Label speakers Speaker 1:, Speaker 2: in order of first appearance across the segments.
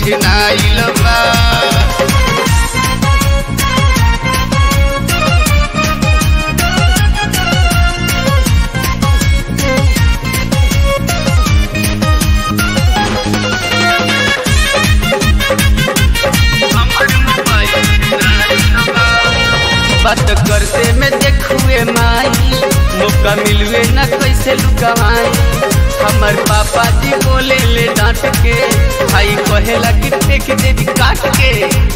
Speaker 1: छिनाइल बा बात करते में देखुए माई मौका मिलवे न कैसे लुकवाई हमर पापा जी बोले ले डांट के भाई कहेला कि फेंक दे दी काट के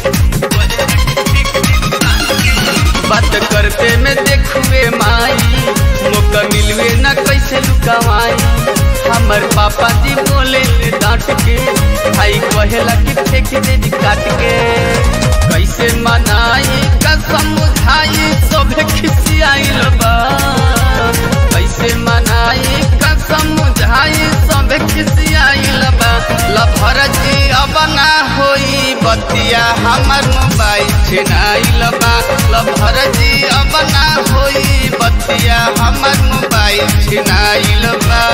Speaker 1: बात करते में देखुए माई मौका मिलवे न कैसे लुकवाई हमर पापा जी बोले ले डांट के भाई कहेला कि फेंक दे दी काट के कैसे मनाई कसम मुझाई सोभे खिसियाइल बा कैसे मनाई कसम मुझाई सोभे खिसियाइल बा लफर जी अब ना होई बतिया हमर मोबाइल छिनाइल बा लफर जी अब ना होई बतिया हमर मोबाइल छिनाइल बा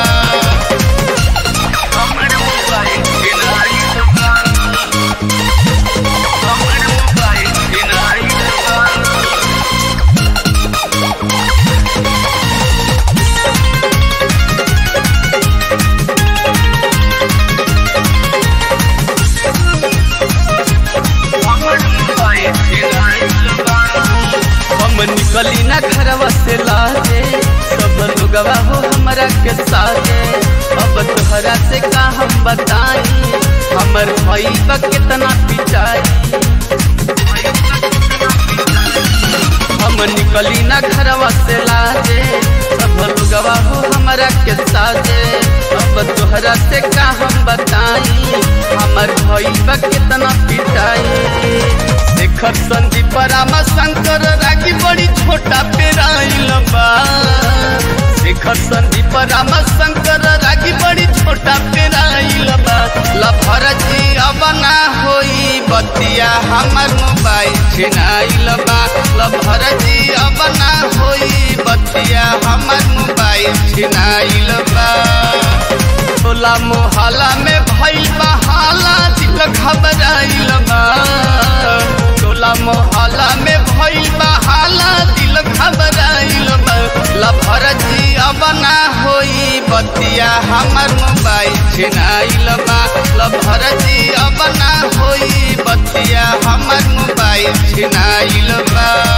Speaker 1: हमर मोबाइल छिनाइल बा हमर मोबाइल छिनाइल बा हम निकली ना घरवा से लाजे सब लोगवा हो हमरा के साथे अब तोहरा से का हम बताई हमर भाई बा कितना पिटाई हम निकली ना घरवा से लाजे सब लोगवा हो हमरा के साथे अब तोहरा से का हम बताई हमर भाई बा कितना पिटाई शेखर संदीप राम शंकर रागी बड़ी छोटा पेराइल बा शेखर संदीप राम शंकर रागी बड़ी छोटा पेराइल बा लफर जी अब ना होई बतिया हमर मोबाइल छिनाइल बा लफर जी अब ना होई बतिया हमर मोबाइल छिनाइल बा टोला मोहल्ला में भइल बा हाला दिल घबराइल बा टोला मोहल्ला में भइल बा हाला दिल घबराइल बा लफर जी अब ना होई बतिया हमर मोबाइल छिनाइल बा लफर जी अब ना होई बतिया हमर मोबाइल छिनाइल बा